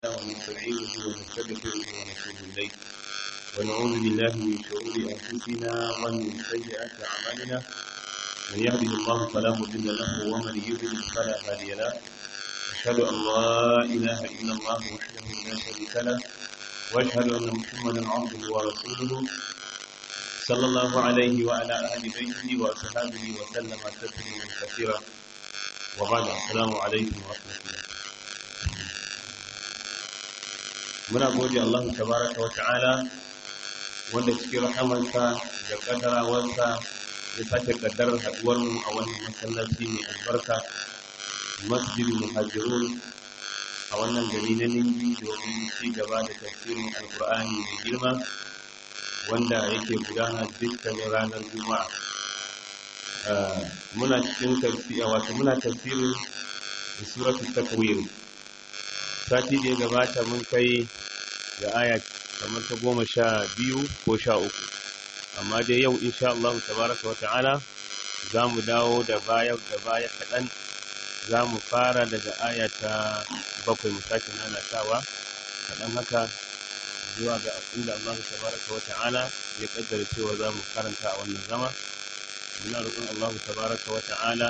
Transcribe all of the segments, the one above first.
ونستعينه ونستغفره ونتوب إليه ونعوذ بالله من شرور أنفسنا ومن سيئات أعمالنا من يهده الله فلا مضل له ومن يضلل فلا هادي له أشهد أن لا إله إلا الله وحده لا شريك له وأشهد أن محمدا عبده ورسوله صلى الله عليه وعلى أهل بيته وأصحابه وسلم تسليما كثيرا وبعد السلام عليكم ورحمة الله muna gode Allah tabaraka wa ta'ala wanda cikin rahamarsa da kaddarawarsa ya sake kaddarar haduwar mu a wannan masallaci mai albarka masjidul muhajirun a wannan gari na Ningi domin ci gaba da tafsirin alkur'ani mai girma wanda yake gudana dukkanin ranar juma'a muna cikin tafsiri wato muna tafsirin suratul takwir sati da ya gabata mun kai da aya kamar ta goma sha biyu ko sha uku amma dai yau insha Allah tabaraka wa ta'ala za mu dawo da baya da baya kaɗan za mu fara daga aya ta bakwai mu sake nanatawa kaɗan haka zuwa ga inda Allah tabaraka wa ta'ala ya kaddara cewa za mu karanta a wannan zama muna roƙon Allah tabaraka wa ta'ala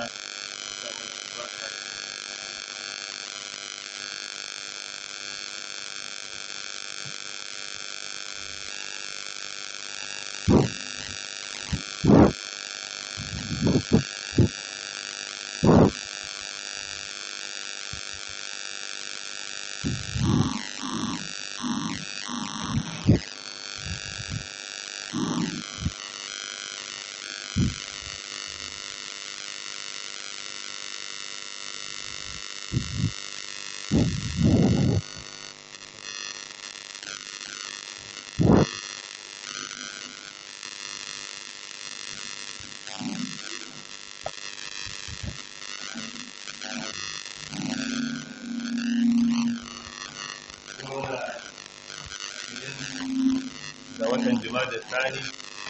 da watan jima'a tsani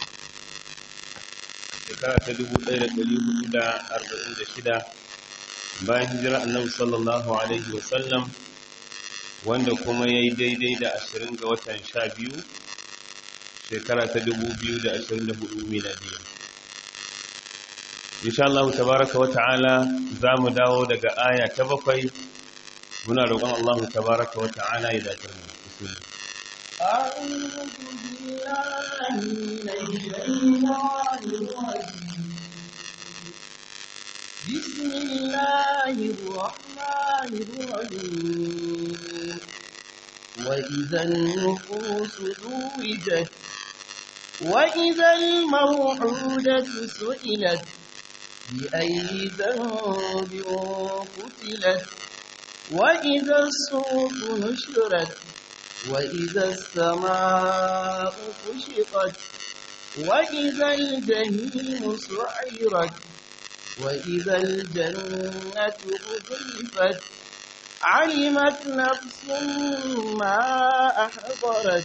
shekara ta dubu ɗaya da ɗari hudu da arba'in da shida bayan hijira annabi sallallahu alaihi wasallam wanda kuma ya yi daidai da ashirin ga watan sha biyu shekara ta dubu biyu da ashirin da hudu miladiya insha Allah tabaraka wa ta'ala za mu dawo daga aya ta bakwai muna roƙon Allah tabaraka wa ta'ala ya dace mu bismillah أعوذ بالله من الشيطان الرجيم بسم الله الرحمن الرحيم وإذا النفوس زوجت وإذا الموعودة سئلت بأي ذنب قتلت وإذا الصوف نشرت وإذا السماء كشطت وإذا الجحيم سعرت وإذا الجنة أزلفت علمت نفس ما أحضرت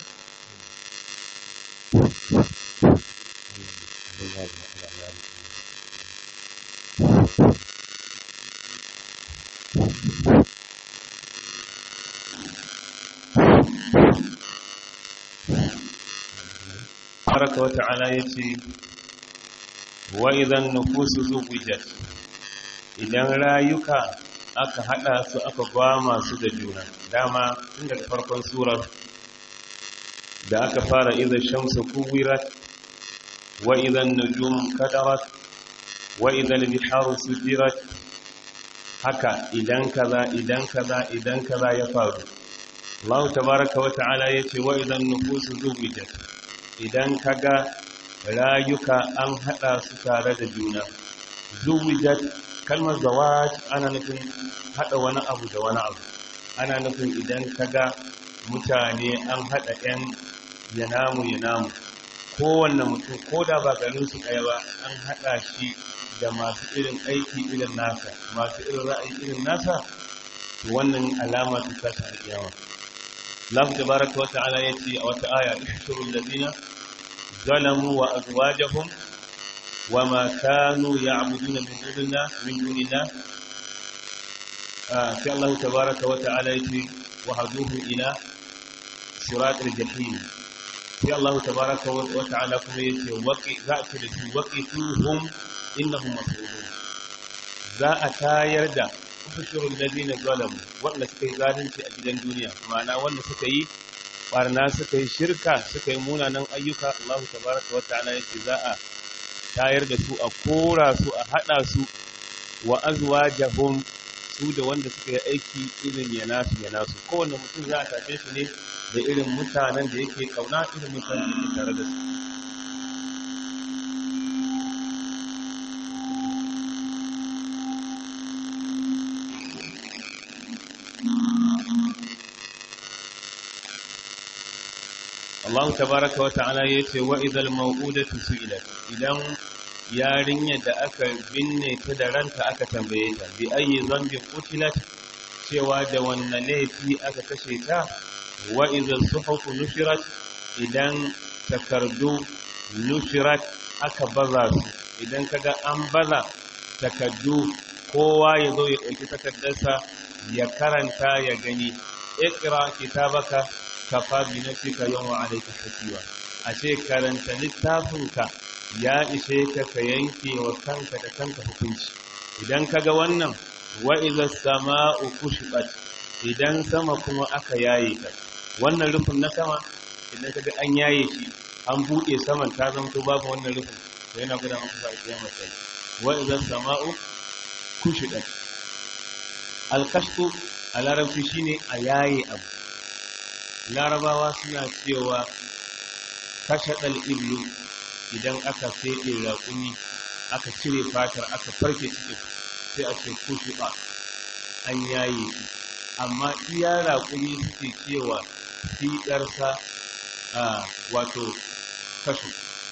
tabaraka wa ta'ala yace wa idan nufusu zuwijat idan rayuka aka hada su aka gwama su da juna dama tun daga farkon surar da aka fara idan shamsu kuwirat wa idan nujum kadarat wa idan biharu sujirat haka idan kaza idan kaza idan kaza ya faru Allah tabaraka wa ta'ala yace wa idan nufusu zuwijat idan kaga rayuka an hada su tare da juna zuwijat kalmar zawaj ana nufin hada wani abu da wani abu ana nufin idan kaga mutane an hada yan yanamu yanamu kowanne mutum ko da ba garin su ɗaya ba an hada shi da masu irin aiki irin nasa masu irin ra'ayi irin nasa wannan alama ta tashi alƙiyama Allah tabaraka wa ta'ala yace a wata aya ishurul ladina zalamu wa azwajahum wama kanu ya'buduna min dunillah min dunillah sai Allah tabaraka wa ta'ala yace wa haduhu ila siratul jahim sai Allah tabaraka wa ta'ala kuma yace waqi za a ce da su waqituhum innahum mas'ulun za a tayar da ufushurul ladina zalamu wanda suka yi zalunci a gidan duniya ma'ana wanda suka yi barna suka yi shirka suka yi munanan ayyuka Allah tabaraka wa ta'ala yace za a tayar da su a kora su a hada su wa azwajahum su da wanda suka yi aiki irin ya nasu ya nasu kowanne mutum za a tafe shi ne da irin mutanen da yake kauna irin mutanen da yake tare da su Allah tabaraka wa ta'ala yace wa idhal maw'udatu su'ilat idan yarinyar da aka binne ta da ranta aka tambaye ta bi ayi zambi qutilat cewa da wannan laifi aka kashe ta wa idhal suhufu nushirat idan takardu nushirat aka baza su idan kaga an baza takardu kowa ya zo ya ɗauki takardarsa ya karanta ya gani ikra kitabaka kafa bi nafsika yawma alayka hasiba a ce karanta littafinka ya ishe ka ka yanke wa kanka da kanka hukunci idan kaga wannan wa idza sama'u kushibat idan sama kuma aka yaye ta wannan rufin na sama idan kaga an yaye shi an bude saman ta zanto babu wannan rufin to yana gudan maka ba kiyama sai wa idza sama'u kushibat al-kashfu a larabci shine a yaye abu larabawa suna cewa kashaɗal iblu idan aka feɗe raƙumi aka cire fatar aka farke cikin sai a ce kushiɓa an yaye shi amma iya raƙumi suke cewa fiɗarsa a wato kashu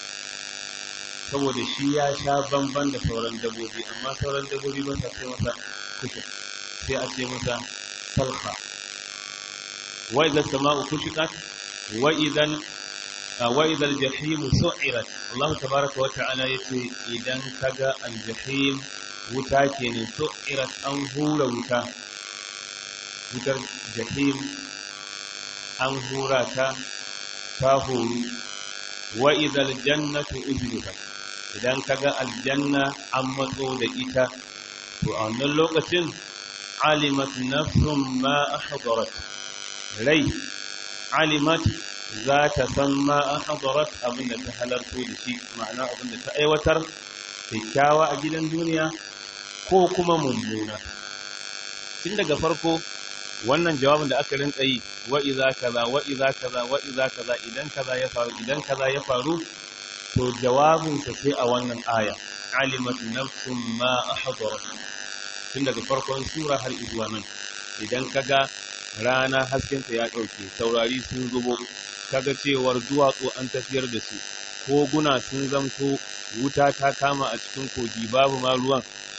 saboda shi ya sha bamban da sauran dabobi amma sauran dabobi ba sa sai masa kushe sai a ce masa salha وإذا السماء كشطت وإذا وإذا الجحيم سعرت الله تبارك وتعالى يتي إذا كجا الجحيم وتاكين سعرت أنهور وتا وتر جحيم أنهورا تا تاهور وإذا الجنة أجلفت idan kaga aljanna an matso da ita to a wannan lokacin alimat nafsun ma ahdarat rai alimat za ta san ma an hadarat abin da ta halarto da shi ma'ana abin da ta aiwatar kyakkyawa a gidan duniya ko kuma mummuna tun daga farko wannan jawabin da aka rinka yi wa iza kaza wa iza kaza wa iza kaza idan kaza ya faru idan kaza ya faru to jawabin sa sai a wannan aya alimat nafsun ma ahdarat tun daga farkon sura har zuwa nan idan kaga rana haskenta ya ɗauke taurari sun zubo kaga cewar duwatsu an tafiyar da su koguna sun zamto wuta ta kama a cikin kogi babu ma ruwan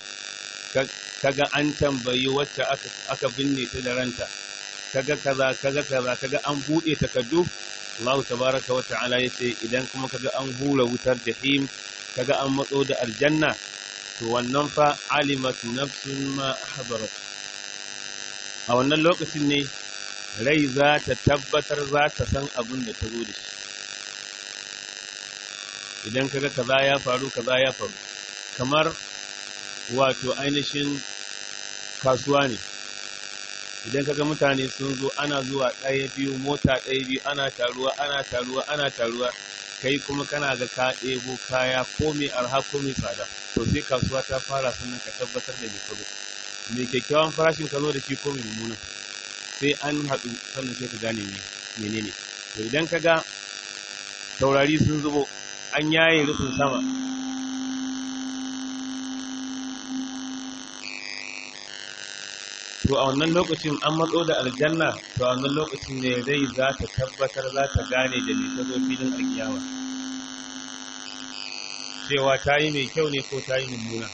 kaga an tambayi wacce aka binne ta da ranta kaga kaza kaga kaza kaga an buɗe takaddu Allah tabaraka wa ta'ala yace idan kuma kaga an hura wutar jahim kaga an matso da aljanna to wannan fa alimat nafsun ma hadarat a wannan lokacin ne rai za ta tabbatar za ta san abin da ta zo da shi idan kaga kaza ya faru kaza ya faru kamar wato ainihin kasuwa ne idan kaga mutane sun zo ana zuwa ɗaya biyu mota ɗaya biyu ana taruwa ana taruwa ana taruwa kai kuma kana ga ka ɗebo kaya ko mai arha ko mai tsada to sai kasuwa ta fara sannan ka tabbatar da mai kazo mai kyakkyawan farashin ka zo da shi ko mai mummuna sai an haɗu sannan sai ka gane menene to idan ka ga taurari sun zubo an yaye rufin sama to a wannan lokacin an matso da aljanna to a wannan lokacin ne rai za ta tabbatar za ta gane da mai ta zo filin alkiyawa cewa ta yi mai kyau ne ko ta yi mummuna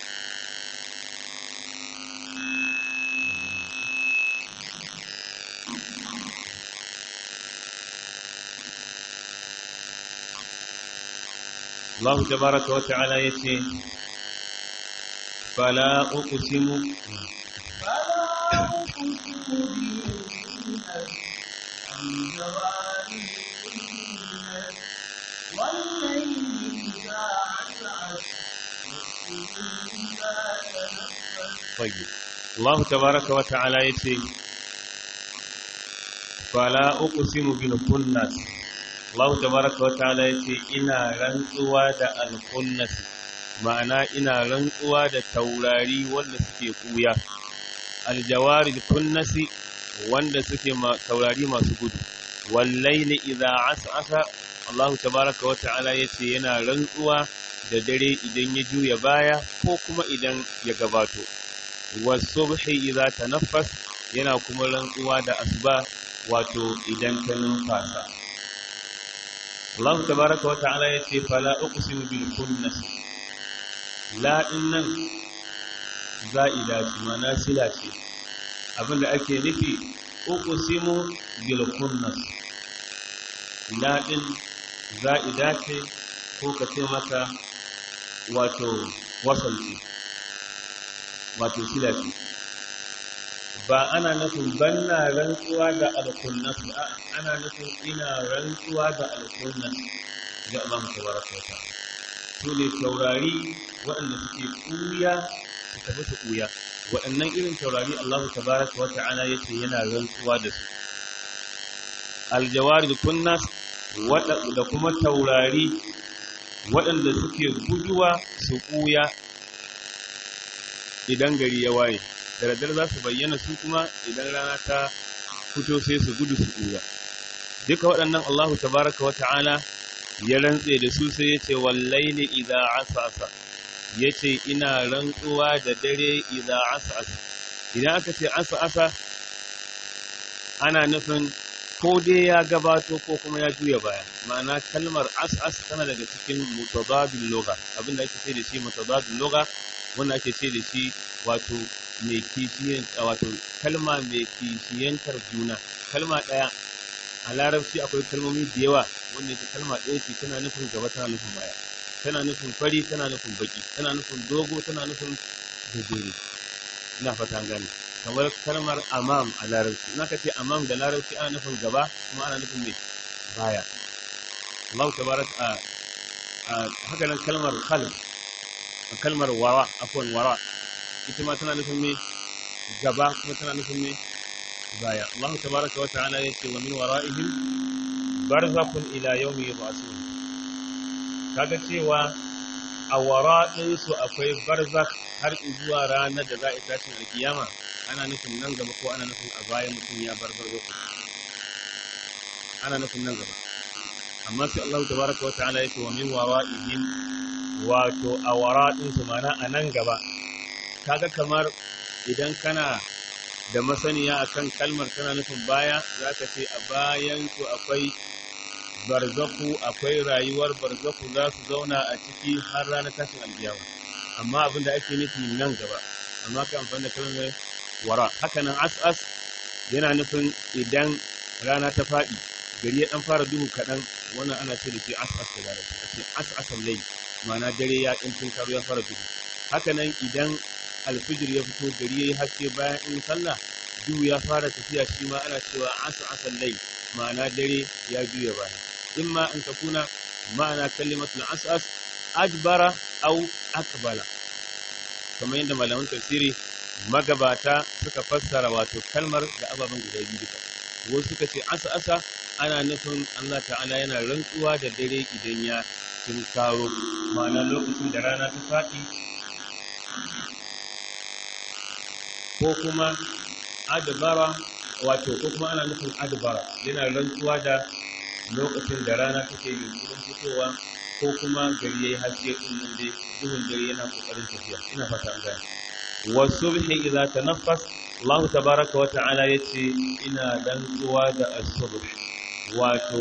الله تبارك وتعالى يتي فلا أقسم فلا أقسم بالكنس الجوار الكنس والليل إذا عسعس والسبل إذا تنفس طيب الله تبارك وتعالى يتي فلا أقسم بالكنس الله تبارك وتعالى يتي إنا رنسوا دا الكنس ma'ana ina rantsuwa da taurari wanda suke kuya aljawari kunnasi wanda suke taurari masu gudu wallaili idza as'asa Allah tabaraka wa ta'ala yace yana rantsuwa da dare idan ya juya baya ko kuma idan ya gabato wasubhi idza tanaffas yana kuma rantsuwa da asuba wato idan ta numfasa Allah tabaraka wa ta'ala yace fala uqsimu bil kunnas la nan za'ida ce mana sila ce abinda ake nufi uqsimu bil kunnas la din za'ida ce ko ka ce mata wato wasalci wato sila ce ba ana nufin banna rantsuwa da alkunnas ba ana nufin ina rantsuwa da alkunnas ga Allah tabaraka wa ta'ala su ne taurari waɗanda suke ɓuya su tafi su ɓuya waɗannan irin taurari Allah tabaraka wa ta'ala yace yana rantsuwa da su aljawari kunnas da kuma taurari waɗanda suke guduwa su ɓuya idan gari ya waye da daddare za su bayyana su kuma idan rana ta fito sai su gudu su ɓuya duka waɗannan Allah tabaraka wa ta'ala ya rantse da su sai ya ce wallaili idza asasa ya ce ina rantsuwa da dare idza asasa idan aka ce asasa ana nufin ko dai ya gabato ko kuma ya juya baya ma'ana kalmar asas tana daga cikin mutadadil lugha abinda ake ce da shi mutadadil lugha wanda ake ce da shi wato mai kishiyan wato kalma mai kishiyantar juna kalma daya a larabci akwai kalmomi da yawa wanda ita kalma ɗaya ce tana nufin gaba tana nufin baya tana nufin fari tana nufin baki tana nufin dogo tana nufin gajere ina fata gane kamar kalmar amam a larabci in aka ce amam da larabci ana nufin gaba kuma ana nufin mai baya Allah tabarak a haka nan kalmar khalq kalmar wara afwan wara ita ma tana nufin mai gaba kuma tana nufin mai baya Allah tabaraka wa ta'ala yace wa min wara'ihim barzakhun ila yawmi yub'athun kaga cewa a wara'in su akwai barzakh har zuwa ranar da za a tashi alkiyama ana nufin nan gaba ko ana nufin a baya mutum ya bar barzakh ana nufin nan gaba amma sai Allah tabaraka wa ta'ala yace wa min wara'ihim wato a wara'in su mana a nan gaba kaga kamar idan kana da masaniya akan kalmar tana nufin baya za ka ce a bayan su akwai barzaku akwai rayuwar barzaku za su zauna a ciki har ranar tashin aljiyawa amma abin da ake nufi nan gaba amma ka amfani da kalmar wara haka nan as-as yana nufin idan rana ta faɗi gari ya ɗan fara duhu kaɗan wannan ana ce da shi as-as da larabci a ce as-asan lai ma'ana dare ya ɗan tun ya fara duhu haka nan idan alfijir ya fito gari yayi haske bayan in sallah duhu ya fara tafiya shi ma ana cewa asu asal lai ma'ana dare ya juya baya imma an takuna ma'ana kalimatul asas adbara au akbala kamar yadda malaman tafsiri magabata suka fassara wato kalmar da ababen guda biyu duka wasu suka ce asa asa ana nufin Allah ta'ala yana rantsuwa da dare idan ya tunkaro ma'ana lokacin da rana ta faɗi ko kuma adbara wato ko kuma ana nufin adbara yana rantsuwa da lokacin da rana take yunkurin fitowa ko kuma gari yayi haske din nan dai duhun dare yana kokarin tafiya ina fata an gane wasubhi idza tanaffas Allah tabaraka wa ta'ala yace ina rantsuwa da as-subh wato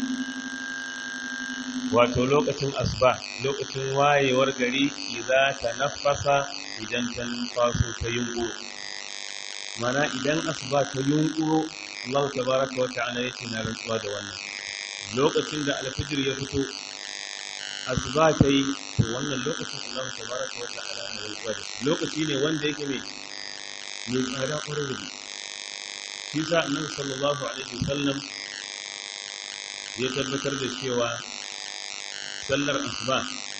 wato lokacin asuba lokacin wayewar gari idza tanaffasa idan ta numfaso ta yunƙuro mana idan asuba ta yunƙuro Allah tabaraka wa ta'ala yake na rantsuwa da wannan lokacin da alfijir ya fito asuba ta yi to wannan lokacin Allah tabaraka wa ta'ala na rantsuwa da lokaci ne wanda yake mai mai tsada ƙwarar da shi sa annabi sallallahu alaihi wasallam ya tabbatar da cewa sallar asuba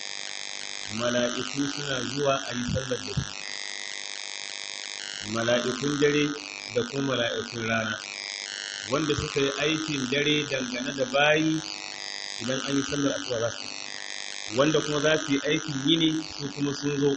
mala'iku suna zuwa a yi sallar da su mala'ikun dare da kuma mala'ikun rana wanda suka yi aikin dare dangane da bayi idan an yi sallar asuba za su wanda kuma za su yi aikin yini su kuma sun zo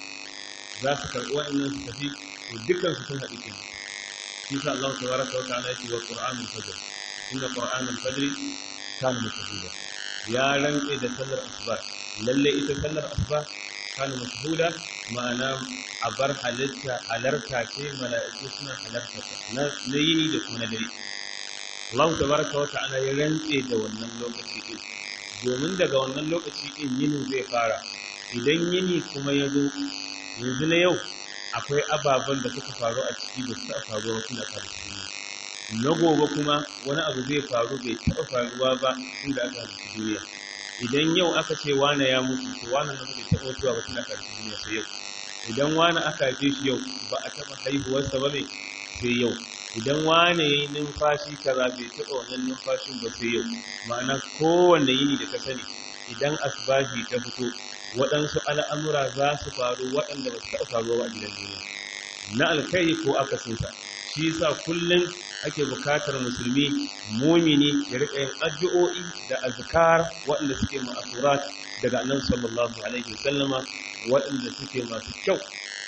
za su karɓi wa'annan su tafi to dukkan su sun haɗu kenan shi sa Allah tabaraka wa ta'ala yake wa qur'anul fajr inna qur'anul fajr kana mashhuda ya rantse da sallar asuba lalle ita sallar asuba kana mashhuda ma'ana a bar halitta halarta ce mala'iku suna halarta na na yini da kuma na dare Allah tabaraka wa ta'ala ya rantse da wannan lokaci din domin daga wannan lokaci din yinin zai fara idan yini kuma ya zo yanzu na yau akwai ababen da suka faru a ciki da suka faru wasu na karshe na gobe kuma wani abu zai faru bai taɓa faruwa ba tun da aka halittu duniya idan yau aka ce wane ya mutu to wane na bai taɓa mutuwa ba tun karshe duniya sai yau idan wane aka haife shi yau ba a taɓa haihuwarsa ba ne sai yau idan wane ya yi numfashi kaza bai taɓa wannan numfashin ba sai yau ma'ana kowanne yini da ka sani idan asbahi ta fito waɗansu al'amura za su faru waɗanda ba su taɓa faruwa a gidan duniya na alkai ko akasinsa shi yasa kullum ake bukatar musulmi mumini ya riƙa yin addu'o'i da azkar waɗanda suke ma'asurat daga annabi sallallahu alaihi wasallama waɗanda suke masu kyau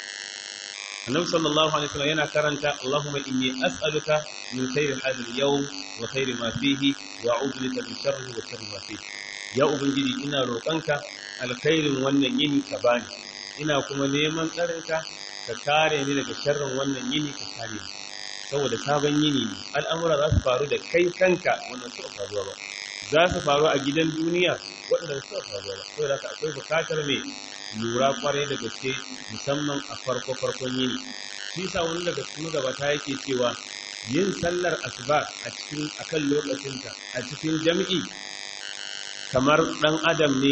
annabi sallallahu alaihi wasallam yana karanta Allahumma inni as'aluka min khayri hadha al-yawm wa khayri ma fihi wa a'udhu bika min sharri wa sharri ma fihi ya ubangiji ina roƙonka alkhairin wannan yini ka bani ina kuma neman tsarinka ka kare ni daga sharrin wannan yini ka kare ni saboda sabon yini ne al'amura za su faru da kai kanka wannan suka faruwa ba za su faru a gidan duniya waɗanda suka faruwa ba saboda haka akwai bukatar mai lura kwarai da gaske musamman a farko farkon yini shi sa wani daga cikin gabata yake cewa yin sallar asuba a cikin akan lokacinta a cikin jam'i kamar ɗan adam ne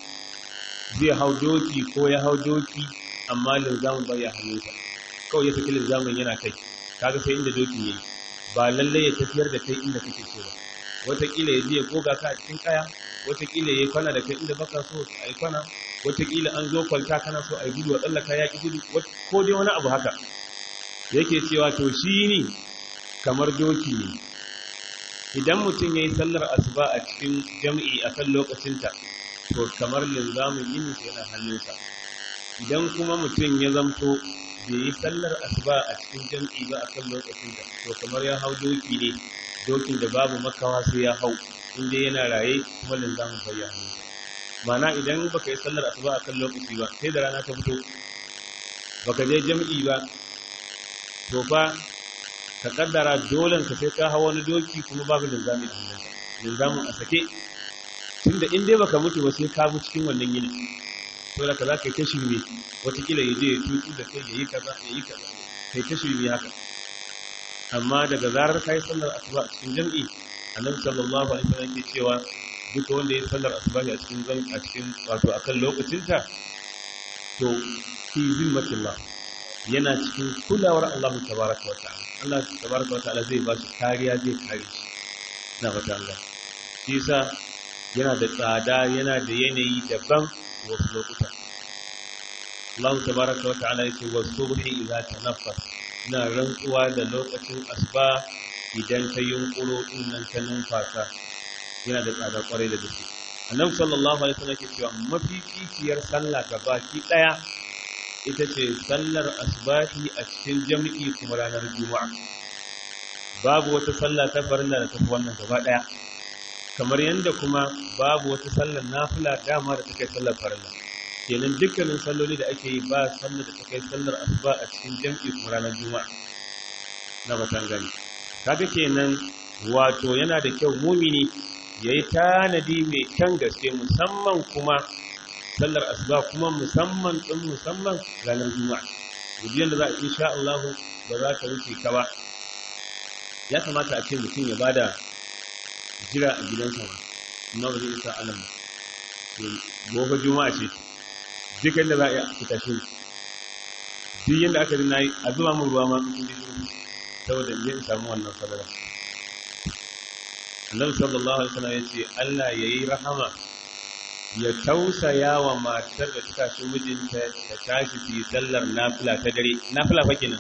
zai hau doki ko ya hau doki amma linzamin bai ya hannunsa kawai ya saki linzamin yana kai kaga sai inda doki yayi ba lalle ya tafiyar da kai inda kake so ba wataƙila ya je ya goga ka a cikin kaya wataƙila ya yi kwana da kai inda baka so a yi kwana wataƙila an zo kwalta kana so a yi gudu a tsallaka ya ƙi gudu ko dai wani abu haka yake cewa to shi ne kamar doki ne idan mutum ya yi sallar asuba a cikin jam'i a kan lokacinta to kamar linzamin yini yana hannunsa idan kuma mutum ya zamto bai yi sallar asuba a cikin jam'i ba a kan lokacinta to kamar ya hau doki ne dokin da babu makawa sai ya hau inda yana raye kuma linzamin bai ya hannunsa mana idan baka yi sallar asuba a kan lokaci ba sai da rana ta fito baka je jam'i ba to fa ka kaddara dolen ka sai ka hawa wani doki kuma babu linzami a hannunka linzamin a sake tunda in dai baka mutu ba sai ka mu cikin wannan yini to da ka za ka yi ta shirme watakila ya je ya tutsu da kai ya yi kaza ya yi kaza kai ta shirme haka amma daga zarar ka yi sallar asuba a cikin jam'i annabi sallallahu alaihi wasallam ke cewa duka wanda ya yi sallar asuba a cikin a cikin wato akan lokacinta to fi zimmatillah yana cikin kulawar Allah tabaraka wa ta'ala Allah tabaraka wa ta'ala zai ba shi kariya zai kare shi na fata Allah shi yasa yana da tsada yana da yanayi daban wasu lokuta Allah tabaraka wa ta'ala yake wa subhi idza tanaffas ina rantsuwa da lokacin asuba idan ta yunkuro din nan ta numfasa yana da tsada kwarai da gaske annabi sallallahu alaihi wasallam yake cewa mafificiyar sallah gabaki daya ita ce sallar asbahi a cikin jami'i kuma ranar juma'a babu wata sallah ta farilla da tafi wannan gaba daya kamar yadda kuma babu wata sallar nafila dama da take sallar farilla kenan dukkanin salloli da ake yi ba sallar da take sallar asuba a cikin jami'i kuma ranar juma'a na batan gani kaga kenan wato yana da kyau mumini yayi tanadi mai kyan gaske musamman kuma sallar asuba kuma musamman din musamman ranar juma'a gudiyan da za a insha Allah ba za ta wuce ka ba ya kamata a ce mutum ya bada jira a gidansa ba amma ba zai isa alam ba gobe juma'a ce duk da za a yi a fita shi duk yadda aka yi na yi a zuwa mun ruwa ma sun ji shiru saboda in samu wannan sadara annabi sallallahu alaihi wasallam yace Allah yayi rahama ya tausaya wa matar da ta tashi mijinta ta tashi su yi sallar nafila ta dare nafila fa kenan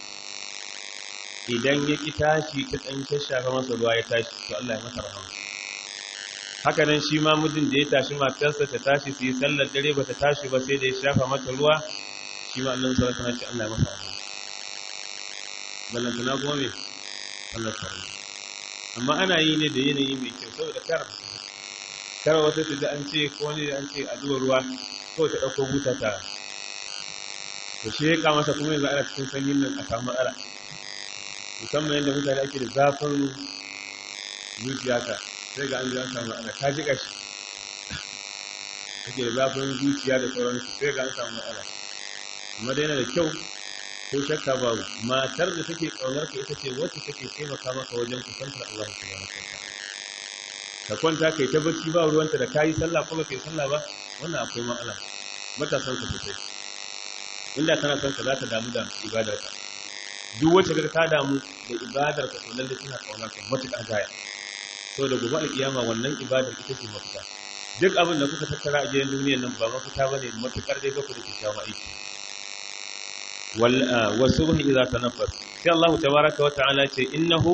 idan ya ki tashi ta dan shashafa masa ruwa ya tashi to Allah ya masa rahama haka nan shi ma mijin da ya tashi matarsa ta tashi su yi sallar dare ba ta tashi ba sai da ya shafa mata ruwa shi ma Allah sallallahu alaihi wasallam Allah ya masa rahama ballantana kuma me Allah sallallahu amma ana yi ne da yanayi mai kyau saboda kar kar wata ta da an ce ko ne an ce a zuwa ruwa ko ta dauko buta ta to shi ya kama masa kuma yanzu ana cikin sanyin nan a samu matsala musamman yadda mutane ake da zafin zuciya ka sai ga an ji an samu matsala ta ji kashi ake da zafin zuciya da sauransu sai ga an samu matsala amma dai yana da kyau ko shakka babu matar da take kaunar ka ita ce wacce take taimaka maka wajen kusantar Allah subhanahu wa ta'ala ka kwanta kai ta bacci ba ruwanta da kayi sallah ko ba kai sallah ba wannan akwai matsala matasan ka sosai inda kana son ka za ta damu da ibadar ka duk wacce ka ta damu da ibadar ka to lalle tana kaunar ka matuƙa gaya to da gobe alkiyama wannan ibadar ita ce mafita duk abin da kuka tattara a gidan duniyar nan ba mafita bane matuƙar dai ba ku da kyakkyawan aiki والصبح إذا تنفس في الله تبارك وتعالى إنه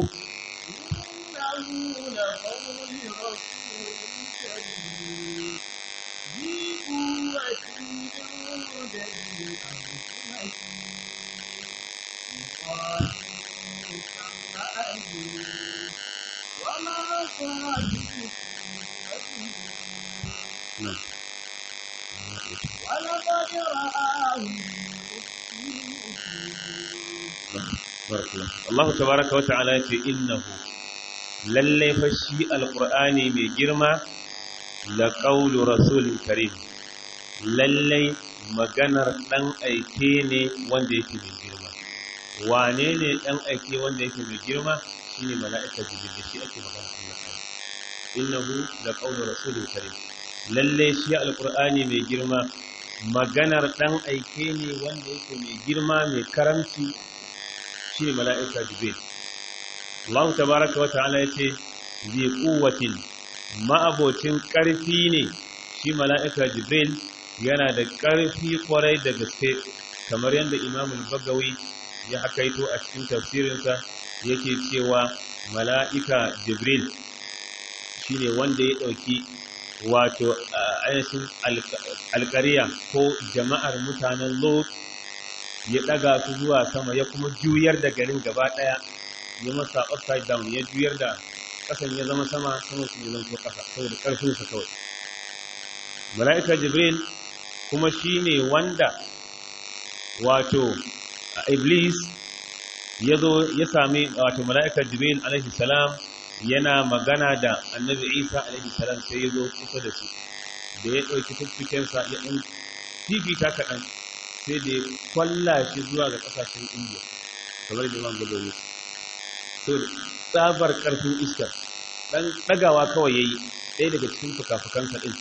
نعم ولقد رآه Allah tabaraka wa ta'ala ya ce innahu lalle fa shi alqur'ani mai girma la qawlu rasulin karim lalle maganar dan aike ne wanda yake mai girma wane ne dan aike wanda yake mai girma shine mala'ika jibril da shi ake magana Allah innahu la qawlu rasulin karim lalle shi alqur'ani mai girma maganar dan aike ne wanda yake mai girma mai karamci shi ne mala'ika jibril Allah tabaraka wa ta'ala ya ce zai kuwatin ma'abocin ƙarfi ne shi mala'ika jibril yana da ƙarfi kwarai da gaske kamar yadda imamul bagawi ya hakaito a cikin tafsirinsa yake cewa mala'ika jibril shi ne wanda ya ɗauki wato ainihin alƙariya ko jama'ar mutanen lot ya ɗaga su zuwa sama ya kuma juyar da garin gaba ɗaya ya masa upside down ya juyar da ƙasan ya zama sama sama su ne zanto ƙasa saboda ƙarfinsa kawai mala'ika jibril kuma shi ne wanda wato iblis ya zo ya sami wato mala'ika jibril alaihi salam yana magana da annabi isa alaihi salam sai ya zo kusa da su da ya ɗauki fiffikensa ya ɗan fifita kaɗan sai da ya kwalla shi zuwa ga ƙasashen indiya kamar da man gabari so tsabar ƙarfin iskar ɗan ɗagawa kawai ya yi ɗaya daga cikin fuka-fukansa ɗin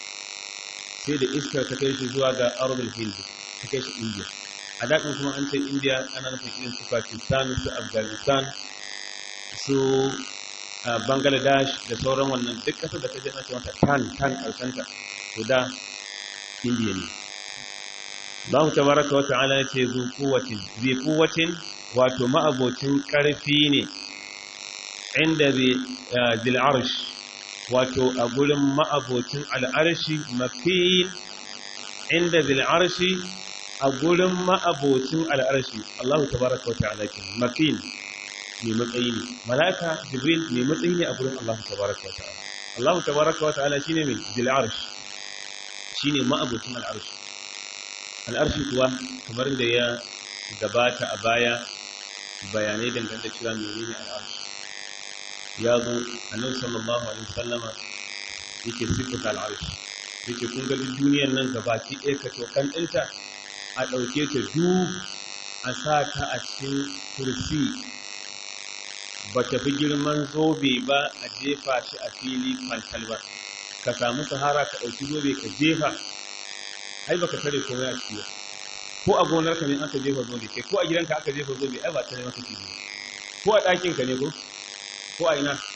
sai da iskar ta kai shi zuwa ga arabul hindi ta kai shi indiya a daɗin kuma an ce indiya ana nufin irin su pakistan su afghanistan su bangladesh da sauran wannan duk ƙasar da ta je mace mata tan tan ƙarshenta to da indiya ne Allah tabaraka wata'ala ya ce zu kuwatin zai kuwatin wato ma'abocin ƙarfi ne inda zil arsh wato a gurin ma'abocin al'arshi mafiyin inda zil arshi a gurin ma'abocin al'arshi Allah tabaraka wata'ala ke mafiyin mai matsayi ne malaka jibril mai matsayi ne a gurin Allah tabaraka wata'ala Allah tabaraka wata'ala shine mai zil arsh shine ma'abocin al'arshi al'arshi kuwa kamar da ya gabata a baya bayanai dangane da cewa menene al'arshi ya zo annabi sallallahu alaihi wasallama yake sifata al'arshi yake kun ga duniyar nan gabaki ɗaya ka tokan ɗinta a ɗauke ta du a sa ta a cikin kursi ba ta fi girman zobe ba a jefa shi a fili fantal ba ka samu sahara ka ɗauki zobe ka jefa ai baka tare komai a ciki ko a gonar ka ne aka jefa zobe kai ko a gidanka aka jefa zobe ai ba ta maka kiji ko a ɗakin ka ne ko ko a ina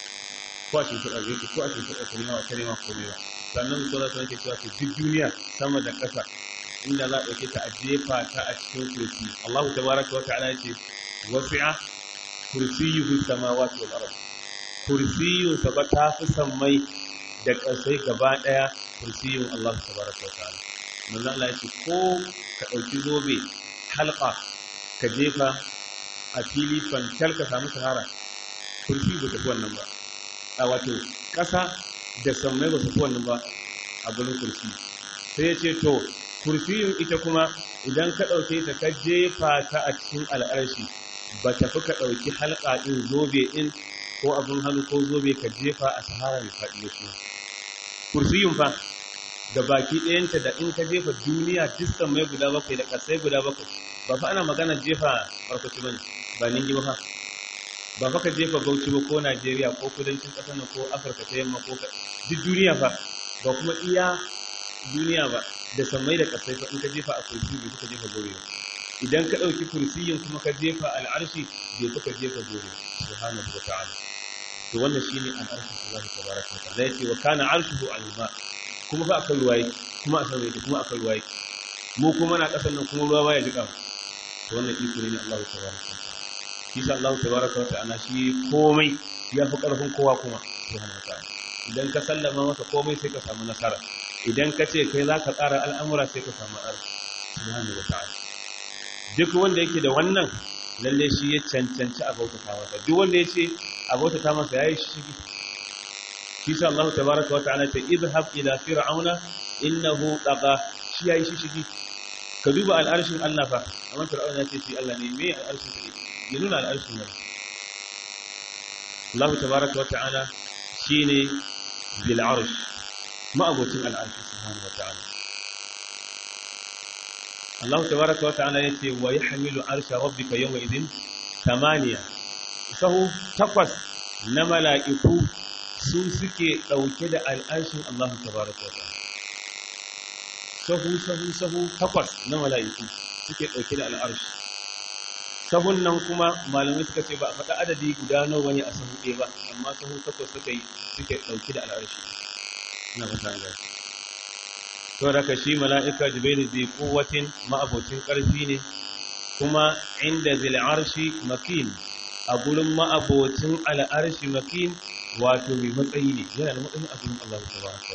ko a cikin ɗakin ka ko a cikin ɗakin ka ne ta nema ko ne ba sannan ko za ta nake cewa duk duniya sama da ƙasa inda za a ɗauke ta a jefa ta a cikin kursi Allah tabaraka wa ta'ala yace wasi'a kursiyuhu samawati wal ard kursiyun sa ba ta fi sammai da ƙasai gaba ɗaya kursiyun Allah tabaraka wa ta'ala manzo Allah yace ko ka ɗauki zobe halqa ka jefa a fili fantal ka samu sahara kursi ba ta fi wannan ba a wato ƙasa da sammai ba su fi wannan ba a gurin kursi sai ya ce to kursiyin ita kuma idan ka ɗauke ta ka jefa ta a cikin al'arshi ba ta fi ka ɗauki halka ɗin zobe ɗin ko abin hannu ko zobe ka jefa a sahara mai faɗi da shi kursiyin fa da baki ɗayanta da in ka jefa duniya distan mai guda bakwai da ƙasai guda bakwai ba fa ana magana jefa farkaci bane ba ningi ba fa ba fa ka jefa bauchi ba ko najeriya ko kudancin ƙasar nan ko afirka ta yamma ko duk duniya fa ba kuma iya duniya ba da sammai da ƙasai fa in ka jefa a kursi bai ka jefa gobe ba idan ka ɗauki kursiyin kuma ka jefa al'arshi bai ka jefa gobe subhanahu wa ta'ala to wannan shine al'arshin Allah tabaraka wa ta'ala yace wa kana arshuhu al-ma kuma fa akan ruwaye kuma a sama yake kuma akan ruwaye mu kuma na ƙasar nan kuma ruwa baya jika to wannan iko ne Allah tabaraka wa ta'ala shi sa Allah tabaraka wa ta'ala shi komai ya fi ƙarfin kowa kuma subhanahu wa ta'ala idan ka sallama masa komai sai ka samu nasara idan ka ce kai za ka tsara al'amura sai ka samu ar subhanahu wa ta'ala duk wanda yake da wannan lalle shi ya cancanci a bautata masa duk wanda ya ce a bautata masa yayi shigi shi sa Allah tabaraka wa ta'ala ta idhhab ila fir'auna innahu tagha shi yayi shigi ka duba al'arshin Allah fa amma fir'auna ya ce shi Allah ne me al'arshin sa ya nuna al'arshin ne Allah tabaraka wa ta'ala shine bil arsh ma'abocin al'arshi subhanahu wa ta'ala Allah tabaraka wa ta'ala yace wa yahmilu arsha rabbika yawma idhin thamaniya sahu takwas na mala'iku su suke dauke da al'arshin Allah tabaraka wa ta'ala sahu sahu sahu takwas na mala'iku suke dauke da al'arshi sahun nan kuma malamai suka ce ba a faɗa adadi guda nawa ne a sahu ɗaya ba amma sahu takwas suka yi suke dauke da al'arshi na fata gashi to daga shi mala'ika jibril zai kuwatin ma'abocin ƙarfi ne kuma inda zil arshi makin a gurin ma'abocin al'arshi makin wato mai matsayi ne yana da matsayin a gurin Allah tabaraka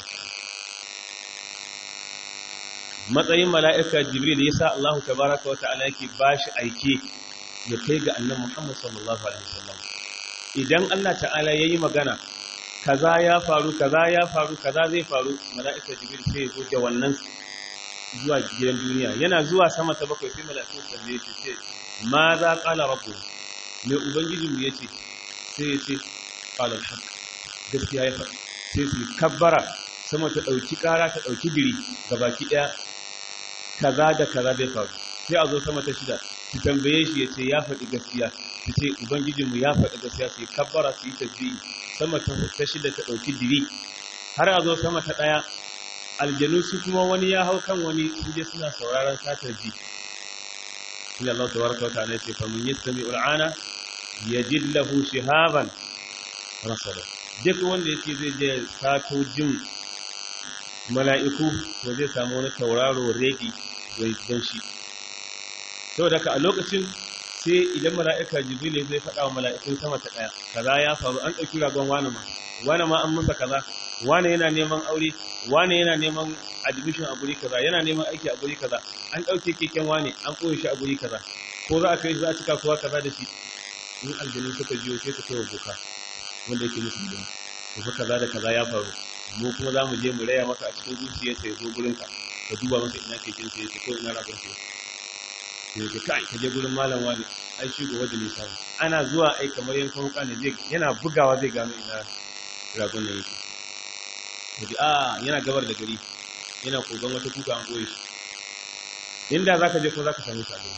matsayin mala'ika jibril yasa Allah tabaraka wa ta'ala yake bashi aike ya kai ga annabi Muhammad sallallahu alaihi wasallam idan Allah ta'ala yayi magana kaza ya faru kaza ya faru kaza zai faru mala'ika jibril sai ya zo da wannan zuwa gidan duniya yana zuwa sama ta bakwai sai mala'ika su tambaye shi ce ma za qala rabbu mai ubangijin mu yace sai ya ce qala al-haq gaskiya ya faɗi sai su kabbara sama ta dauki kara ta dauki diri gabaki daya kaza da kaza zai faru sai a zo sama ta shida su tambaye shi ya ce ya faɗi gaskiya su ce ubangijinmu ya faɗi gaskiya su yi kabbara su yi tasbihi sama ta shida ta ɗauki diri har a zo sama ta ɗaya aljanu su kuma wani ya hau kan wani su je suna sauraron satar ji shi Allah tabaraka wa ta'ala ce fa mun yastami ul'ana yajid lahu shihaban rasada duk wanda yake zai je sato jin mala'iku to zai samu wani tauraro ready don shi saboda ka a lokacin sai idan mala'ika jibril zai faɗa wa mala'ikun sama ta ɗaya kaza ya faru an ɗauki ragon wani ma wani ma an masa kaza wani yana neman aure wani yana neman admission a guri kaza yana neman aiki a guri kaza an ɗauke keken wani an ɓoye shi a guri kaza ko za a kai za a cika kowa kaza da shi in aljanu suka jiyo sai ka kai wa boka wanda yake musu hidima ko fa kaza da kaza ya faru mu kuma za mu je mu raya maka a cikin zuciyarsa ya zo gurinka ka duba masa ina keken sa yake ko ina ragon sa ne ka kai ka je gurin malam wani ai shi gobe da nisa ne ana zuwa ai kamar yankan wuka ne zai yana bugawa zai gano ina ragon nan yake kaji a yana gabar da gari yana kogon wata kuka an koye shi inda zaka je ko zaka same shi a gurin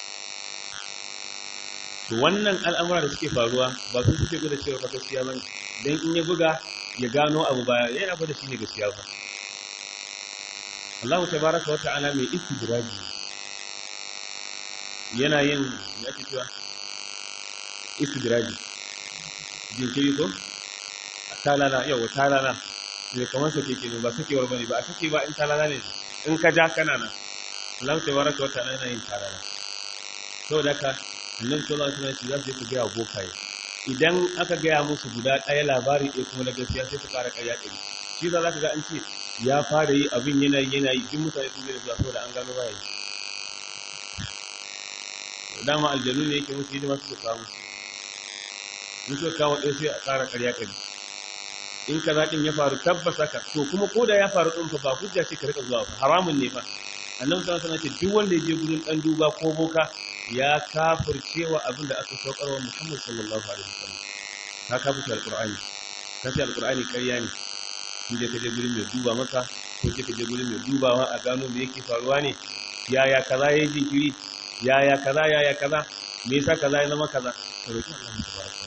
to wannan al'amura da suke faruwa ba su suke gwada cewa fa gaskiya bane dan in ya buga ya gano abu ba yana gwada shi ne gaskiya ba Allah tabaraka wa ta'ala mai istidraji yana yin ya ake cewa istidraji jinkiri ko talala yau talala ne kamar sake ke ne ba sakewar bane ba a sake ba in talala ne in ka ja kana nan Allah ta baraka wata yana yin talala saboda haka annabi sallallahu alaihi wasallam za su je su ga bokaye idan aka gaya musu guda ɗaya labari ɗaya kuma na gaskiya sai su ƙara ƙarya ɗari shi za ka ga an ce ya fara yi abin yana yi yana yi duk mutane sun zai zuwa saboda an gano baya yi dama aljanu ne yake musu hidima su kawo in suka kawo ɗaya sai a ƙara ƙarya ɗari in ka zaɗin ya faru tabbas haka to kuma ko da ya faru ɗin fa ba hujja ce ka riƙa zuwa ba haramun ne fa annabi sallallahu alaihi wasallam ce duk wanda ya je gurin ɗan duba ko boka ya kafircewa abin da aka saukarwa Muhammad sallallahu alaihi wasallam ka kafirce alqur'ani ka ce alqur'ani ƙarya ne in je ka je gurin mai duba maka ko je ka je gurin mai dubawa a gano me yake faruwa ne yaya kaza yayi jinkiri yaya kaza yaya kaza me yasa kaza ya zama kaza ka roki Allah tabaraka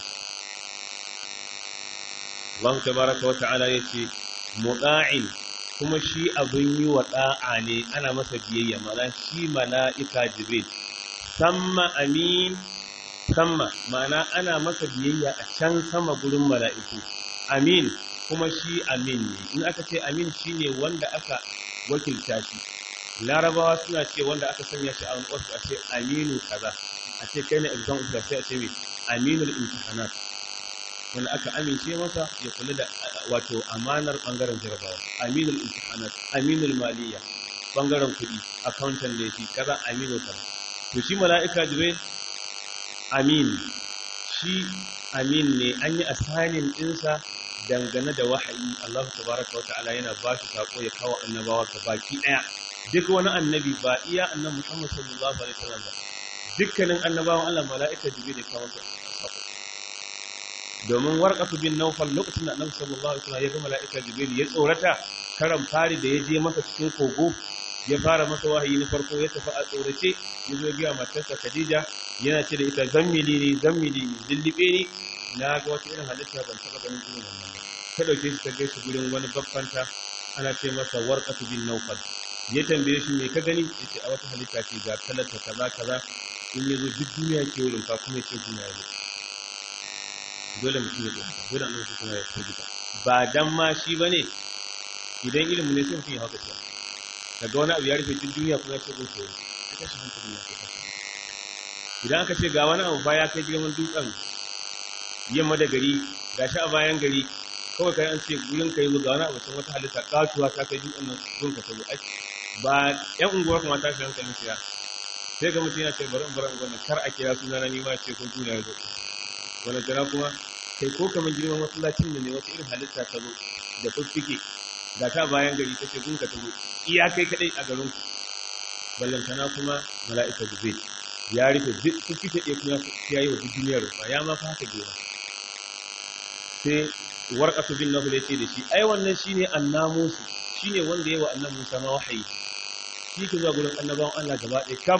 Allah tabaraka wa ta'ala yace muta'in kuma shi abin yi wa da'a ne ana masa biyayya ma'ana shi mala'ika jibril samma amin samma ma'ana ana masa biyayya a can sama gurin mala'iku amin kuma shi amin ne in aka ce amin shine wanda aka wakilta shi larabawa suna ce wanda aka sanya shi a wani ofis a ce aminu kaza a ce kai ne exam officer sai a ce mai aminul imtihanat wanda aka amince masa ya kula da wato amanar bangaren jarabawa aminul imtihanat aminul maliya bangaren kuɗi accountant ne shi kaza aminu kaza to shi mala'ika jibril amin shi amin ne an yi asanin ɗinsa dangane da wahayi Allah tabaraka wata'ala yana ba shi sako ya kawo annabawa ka baki ɗaya duk wani annabi ba iya annabi Muhammad sallallahu alaihi wasallam ba dukkanin annabawan Allah mala'ika jibril ya kawo sako domin warqatu bin nawfal lokacin da annabi sallallahu alaihi wasallam ya ga mala'ika jibril ya tsorata karan fari da ya je masa cikin kogo ya fara masa wahayi na farko ya tafi a tsorace ya zo biya matarsa Khadija yana ce da ita zammili ne zammili ne dillibe ne na ga wata irin halitta ban taɓa ganin irin wannan ba ta ɗauke shi ta kai shi gurin wani babbanta ana ce masa warqatu bin nawfal ya tambaye shi me ka gani yace a wata halitta ce ga talata kaza kaza in ya zo duk duniya ke wurin ka kuma ce duniya ne dole mutum ya tsaya dole annabi kuma ya tsaya ba dan ma shi bane idan ilimi ne sai mutum ya hauka cewa daga wani abu ya rufe duk duniya kuma ya ce gun sauri ya tashi hankali ya kai kasa idan aka ce ga wani abu ba ya kai girman dutsen yamma da gari ga shi a bayan gari kawai kai an ce gurin kai zo ga wani abu can wata halitta katuwa ta kai dutsen nan gun ka sabo ai ba yan unguwar kuma ta shi hankalin siya sai ga mutum yana ce bari in bari in gwamna kar a kira suna na nima ce kun duniya zo wani jira kuma kai ko kamar girman masallacin da ne wata irin halitta ta zo da fuffike ga ta bayan gari ta ce gun ka ta zo iya kai kadai a garin ku ballantana kuma mala'ika jibril ya rufe duk fuffike ɗaya kuma ya yi wa duk duniyar rufa ya ma fa haka gera sai warqatu bin nahl ya ce da shi ai wannan shine annamusu shine wanda yayi wa annabi Musa ma wahayi shi ke zuwa gurin annabawan Allah gaba ɗaya kaf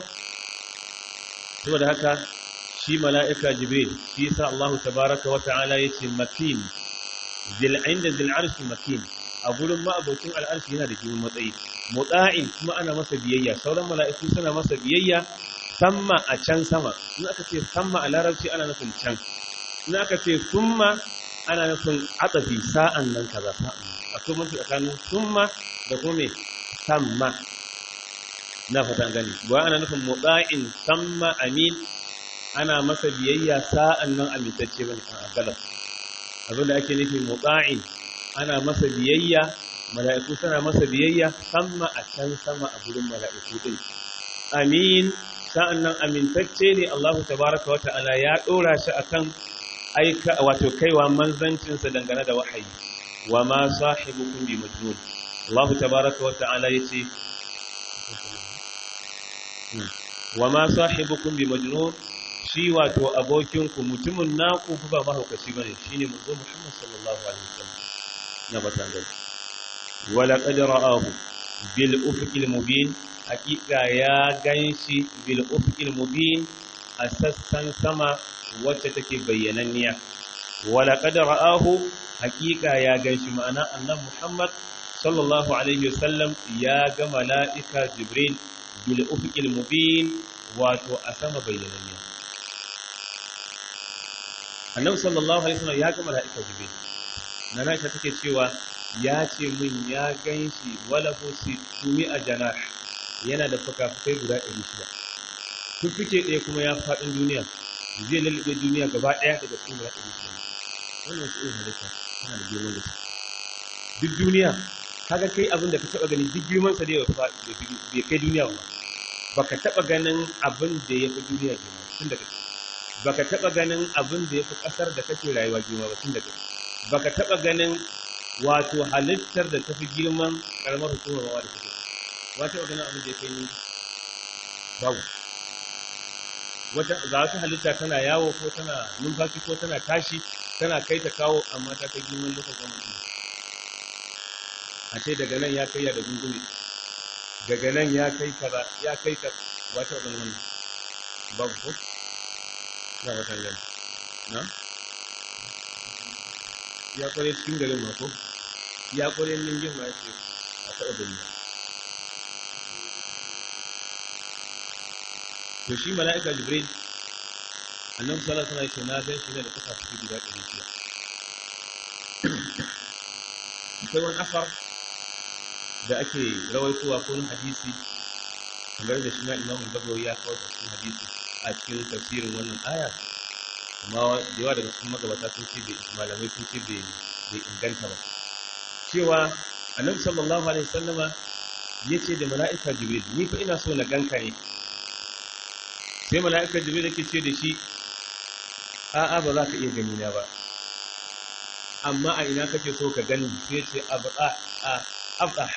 saboda haka shi mala'ika jibril shi yasa Allah tabaraka wa ta'ala yace makin zil inda zil arshi makin a gurin ma'abocin al'arshi yana da girman matsayi mutsa'in kuma ana masa biyayya sauran mala'iku suna masa biyayya samma a can sama in aka ce samma a larabci ana nufin can in aka ce summa ana nufin atsafi sa'an nan kaza sa'an nan akwai mutu tsakanin summa da kuma me samma na fata gani ba ana nufin mutsa'in samma amin ana masa biyayya sa'an nan amintacce bane a galas abinda ake nufi mutsa'in ana masa biyayya mala'iku suna masa biyayya samma a can sama a gurin mala'iku din amin sa'an nan amintacce ne Allah tabaraka wa ta'ala ya ɗora shi akan aika wato kaiwa manzancinsa dangane da wahayi wa ma sahibukum bi majnun Allah tabaraka wa ta'ala yace wa ma sahibukum bi majnun shi wato abokinku mutumin naku ba mahaukaci bane shine manzo Muhammad sallallahu alaihi wasallam na batan gari wala qad ra'ahu bil ufuqil mubin hakika ya ganshi bil ufuqil mubin a sassan sama wacce take bayyananniya wala qad ra'ahu hakika ya ganshi ma'ana annabi Muhammad sallallahu alaihi wasallam ya ga mala'ika Jibril bil ufuqil mubin wato a sama bayyananniya annabi sallallahu alaihi wasallam ya ga mala'ika jibril nana ita take cewa ya ce min ya ganshi wala hu situmi a janah yana da fuka-fukai guda 600 fuffuke ɗaya kuma ya faɗin duniya zai lalube duniya gaba ɗaya daga cikin guda 600 wannan wasu irin halitta tana da girman gaske duk duniya kaga kai abin da ka taba gani duk girman sa dai bai kai duniya ba baka taba ganin abin da ya fi duniya girma tun da kake baka taba ganin abin da ya fi kasar da kake rayuwa girma ba tun da kake baka taba ganin wato halittar da ta fi girman karamar hukumar rawa da kake ba taba ganin abin da ya kai ni babu wata ga wata halitta tana yawo ko tana numfashi ko tana tashi tana kai ta kawo amma ta kai girman lokacin mutum a ce daga nan ya kai ya da gungume daga nan ya kai kaza ya kai ka wata wani wannan babu ko na wata gani na ya kware cikin garin ma ko ya kware ningin ma ce a taɓa gani to shi mala'ika jibril annabi sallallahu alaihi wasallam na gan shi ne da kuka fi guda ɗari shida akwai wani afar da ake rawaitowa ko hadisi kamar da shi na imam al-bagawi ya kawo cikin hadisi a cikin tafsirin wannan aya amma da yawa daga cikin magabata sun ce bai malamai sun ce bai inganta ba cewa annabi sallallahu alaihi wasallama ya ce da mala'ika jibril ni fa ina so na ganka ne sai mala'ika jibril yake ce da shi a'a ba za ka iya gani na ba amma a ina kake so ka gani sai ce abda a abda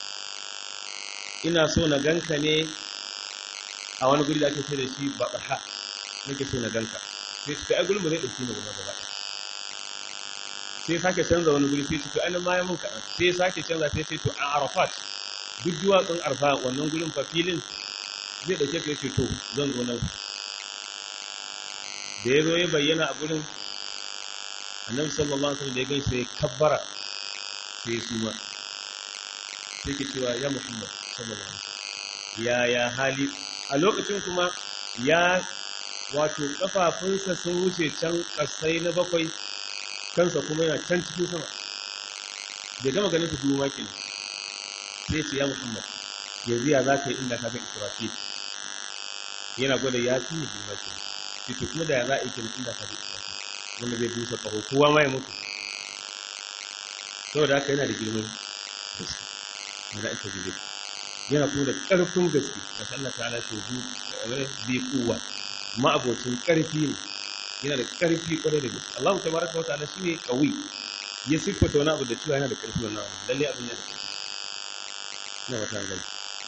ina so na ganka ne a wani guri da ake ce da shi babaha nake so na ganka sai ce ai gurin ba zai dauki ni gaba gaba sai sake canza wani guri sai ce to an ma ya mun kaɗan sai sake canza sai ce to a arafat duk duwatsun arfa wannan gurin fa filin zai dauke ka yace to zan zo nan da ya zo ya bayyana a gurin annabi sallallahu alaihi wasallam da ya gaisa ya kabbara sai su ma sai ke cewa ya muhammad sallallahu alaihi wasallam ya ya hali a lokacin kuma ya wato kafafunsa sun wuce can kasai na bakwai kansa kuma yana can cikin sama bai gama ganin su dubu makin sai ce ya muhammad yanzu ya za ka yi inda ka ga israfil yana gwada ya fi yi dubu makin sai kuma da ya za a yi kenan inda ka ga israfil wanda zai busa ƙaho kowa ma ya mutu saboda haka yana da girman gaske mala'ika jibril yana kuma da ƙarfin gaske da Allah ta'ala ce zu bi kuwa ma'abocin ƙarfi ne yana da ƙarfi ƙwarai da gaske Allah tabaraka wa ta'ala shine qawi ya siffata wani abu da cewa yana da ƙarfi wannan abu lalle abin yana da ƙarfi ina wata gani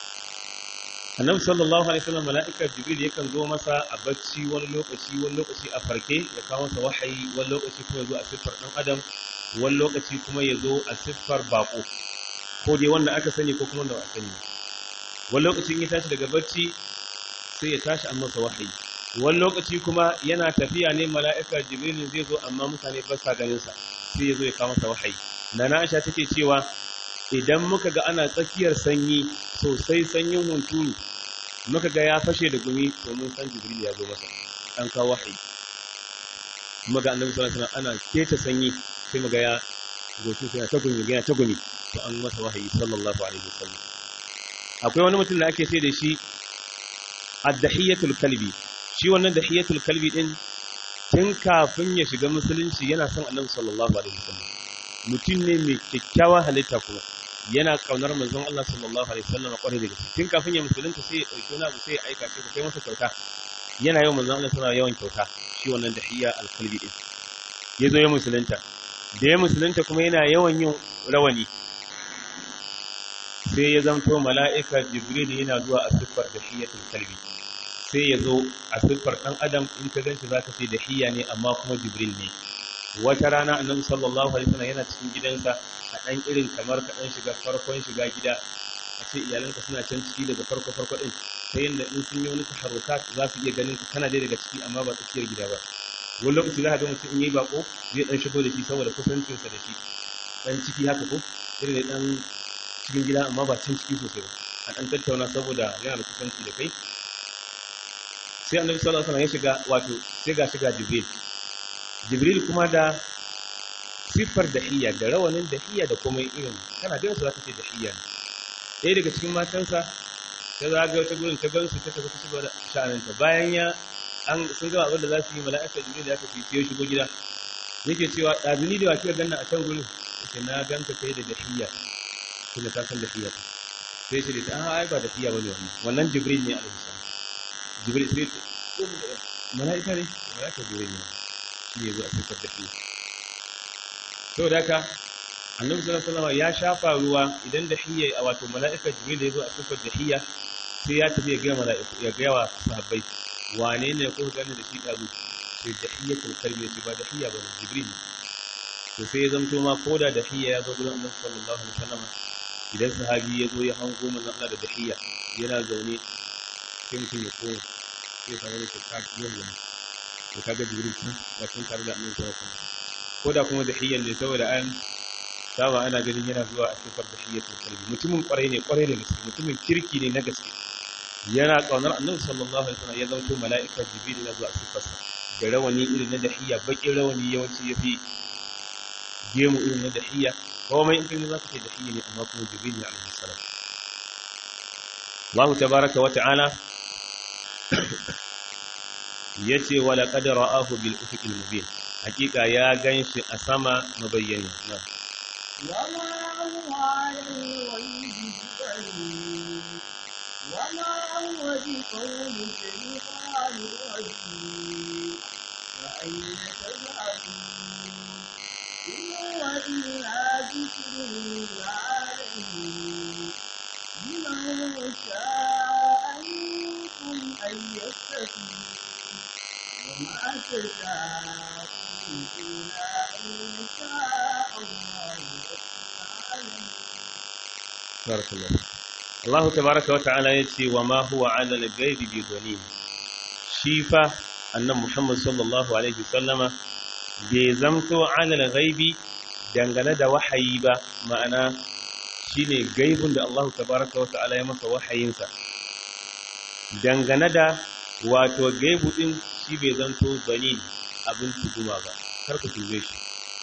annabi sallallahu alaihi wasallam mala'ikar jibril yakan zo masa a bacci wani lokaci wani lokaci a farke ya kawo masa wahayi wani lokaci kuma ya zo a siffar dan adam wani lokaci kuma ya zo a siffar bako ko dai wanda aka sani ko kuma wanda ba a sani wani lokacin ya tashi daga bacci sai ya tashi an masa wahayi wani lokaci kuma yana tafiya ne mala'ikar jibril zai zo amma mutane ba sa ganin sa sai ya zo ya kawo masa wahayi nana aisha take cewa idan muka ga ana tsakiyar sanyi sosai sanyin hunturu muka ga ya fashe da gumi to mun san jibril ya zo masa an kawo wahayi kuma ga annabi sallallahu alaihi wasallam ana keta sanyi sai muga ya goshi sai ta gumi yana ta gumi to an masa wahayi sallallahu alaihi wasallam akwai wani mutum da ake sai da shi ad-dahiyatul kalbi shi wannan dahiyatul kalbi din tun kafin ya shiga musulunci yana son annabi sallallahu alaihi wasallam mutum ne mai kyakkyawa halitta kuma yana kaunar manzon Allah sallallahu alaihi wasallam kwarai da gaske tun kafin ya musulunta sai ya dauki wani abu sai ya aika shi kai masa kyauta yana yawan manzon Allah sallallahu yawan kyauta shi wannan dahiya al-qalbi din yazo ya musulunta da ya musulunta kuma yana yawan yin rawani sai ya zanto mala'ika jibril yana zuwa a siffar dahiyatul qalbi sai ya zo a siffar dan adam in ka ganshi zaka ce dahiya ne amma kuma jibril ne wata rana annabi sallallahu alaihi wasallam yana cikin gidansa a dan irin kamar ka dan shiga farkon shiga gida a ce iyalanka suna can ciki daga farko farko din ta yadda in sun yi wani taharruka za su iya ganin ka kana dai daga ciki amma ba tsakiyar gida ba wani lokaci za ka ga mutum in yi bako zai dan shigo da shi saboda kusancinsa da shi dan ciki haka ko irin dan cikin gida amma ba can ciki sosai ba a dan tattauna saboda yana da kusanci da kai sai annabi sallallahu alaihi wasallam ya shiga wato sai ga shiga jibril jibril kuma da siffar dahiya da rawanin dahiya da kuma irin kana ganin su zaka ce dahiya ne ɗaya daga cikin matansa ta zaga wata gurin ta gansu ta tafi ta shiga da sha'aninta bayan ya an sun gama abin da za su yi mala'ika jibril ya tafi sai ya shigo gida yake cewa ɗazuni da wakil ganna a can gurin yake na ganka kai da dahiya kuma ta san dahiya sai shi da ta an ai ba dahiya bane wannan wannan jibril ne alaihi salam jibril sai ce mala'ika ne mala'ika jibril ne shi ne zuwa siffar dahiya saboda haka annabi sallallahu alaihi wasallam ya shafa ruwa idan dahiya a wato mala'ika jibril ya zo a siffar dahiya sai ya tafi ya ga mala'iku ya ga wa sahabbai wane ne ko gani da shi dazu sai dahiyatul kalbi ce ba dahiya ba jibril to sai ya zamto ma koda dahiya ya zo gurin annabi sallallahu alaihi wasallam idan sahabi ya zo ya hango manzon Allah da dahiya yana zaune sai mutum ya koma sai samu da shakka yau ne to kaga jibril tun ba tun tare da annabi sallallahu alaihi wasallam koda kuma dahiyan ne saboda an saba ana ganin yana zuwa a sifar dahiyatul kalbi mutumin kwarai ne kwarai da gaske mutumin kirki ne na gaske yana kaunar annabi sallallahu alaihi wasallam ya zanto mala'ika jibril na zuwa sifarsa da rawani irin na dahiya bakin rawani yawanci yafi gemu irin na dahiya komai in kin zaka ce dahiya ne amma kuma jibril ne alaihi salam Allah tabaaraka wa ta'ala yace wa laqad ra'ahu bil ufuqil mubin hakika ya ganshi a sama mabayyani na وما هو على الغيب بضنين وما هو بقول شيطان رجيم فأين تذهبون إن هو إلا ذكر للعالمين لمن شاء منكم أن يستقيم وما تشاءون إلا أن يشاء الله رب العالمين barakallahu Allah tabaaraka wa ta'ala yace wa ma huwa 'ala al-ghaibi bi dhanin shi fa annabi Muhammad sallallahu alaihi wasallama bai zamto 'ala al-ghaibi dangane da wahayi ba ma'ana shine gaibun da Allah tabaaraka wa ta'ala ya masa wahayinsa dangane da wato gaibu din shi bai zanto dhanin abin tuguma ba kar ku tuje shi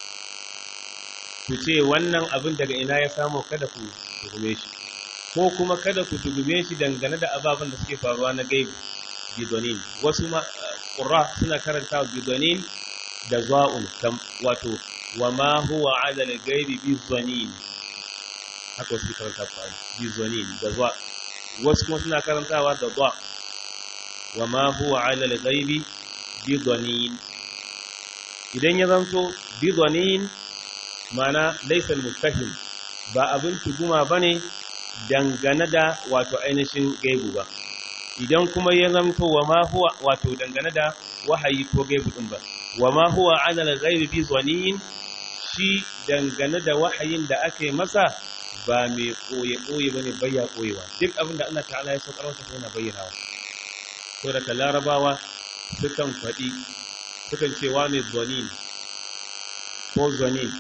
ku ce wannan abin daga ina ya samu kada ku tuhume shi ko kuma kada ku tuhume shi dangane da ababen da suke faruwa na gaibi bidonin wasu ma qurra suna karanta bidonin da za'un wato wa ma huwa ala al-ghaibi bizonin haka wasu karanta Qur'ani bizonin da za wasu kuma suna karantawa da za wa ma huwa ala al-ghaibi bidonin idan ya zanto bidonin mana laysa al-muttahim ba abin tuguma bane dangane da wato ainihin gaibu ba idan kuma ya zamto wa ma huwa wato dangane da wahayi ko gaibu din ba wa ma huwa ala al-ghaibi bi zanin shi dangane da wahayin da aka yi masa ba mai koye koye bane bayya koyewa duk abin da Allah ta'ala ya saukar masa yana bayyanawa to da larabawa sukan faɗi sukan ce wa ne zanin ko zanin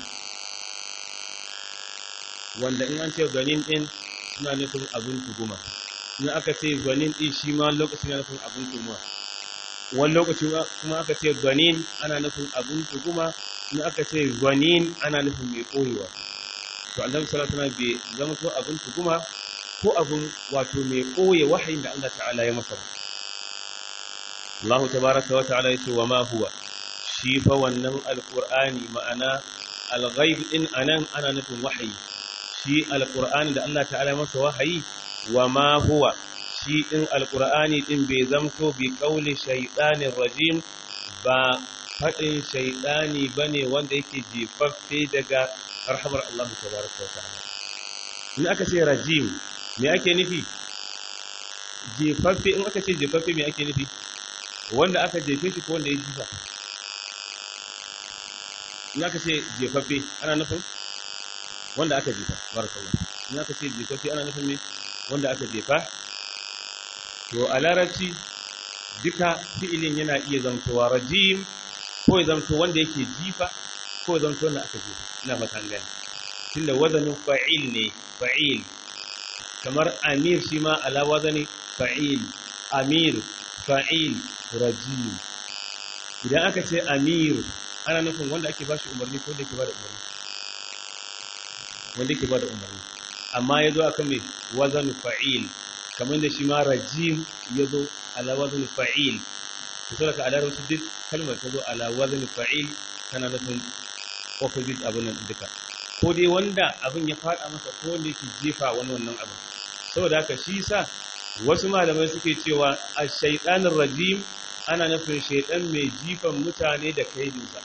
wanda in an ce zanin din suna nufin abin tuguma in aka ce zanin din shi ma lokaci na nufin abin tuguma wani lokaci kuma aka ce zanin ana nufin abin tuguma in aka ce zanin ana nufin mai koyewa to annabi sallallahu alaihi wasallam bai zama to abin tuguma ko abin wato mai koye wahayin da Allah ta'ala ya masa Allah tabaraka wa ta'ala yace wa ma huwa shi fa wannan alqur'ani ma'ana al-ghaib din anan ana nufin wahayi shi alƙur'ani da Allah ta'ala masa wahayi wa ma huwa shi ɗin alƙur'ani ɗin bai zamto bi ƙauli shaiɗanin rajim ba faɗin shaiɗani ba ne wanda yake jefaffe daga rahamar Allah tabaraka wa ta'ala in aka ce rajim me ake nufi jefaffe in aka ce jefaffe me ake nufi wanda aka jefe shi ko wanda ya jifa in aka ce jefaffe ana nufin wanda aka jefa barakallah in aka ce jefaffe ana nufin me wanda aka jefa to a larabci duka fi'ilin yana iya zamtowa rajim ko ya zamto wanda yake jifa ko ya zamto wanda aka jefa ina fata gani tunda wazanin fa'il ne fa'il kamar amir shi ma ala wazani fa'il amir fa'il rajim idan aka ce amir ana nufin wanda ake ba shi umarni ko da ke ba da umarni wanda ke ba da umarni amma ya zo akan mai wazan fa'il kamar da shi ma rajim ya zo ala wazan fa'il ta so daga alar wasu duk kalmar ta zo ala wazan fa'il tana nufin opposite abin nan duka ko dai wanda abin ya fada masa ko wanda yake jefa wani wannan abin saboda haka shi sa wasu malamai suke cewa a shaiɗanin rajim ana nufin shaiɗan mai jifan mutane da kaidinsa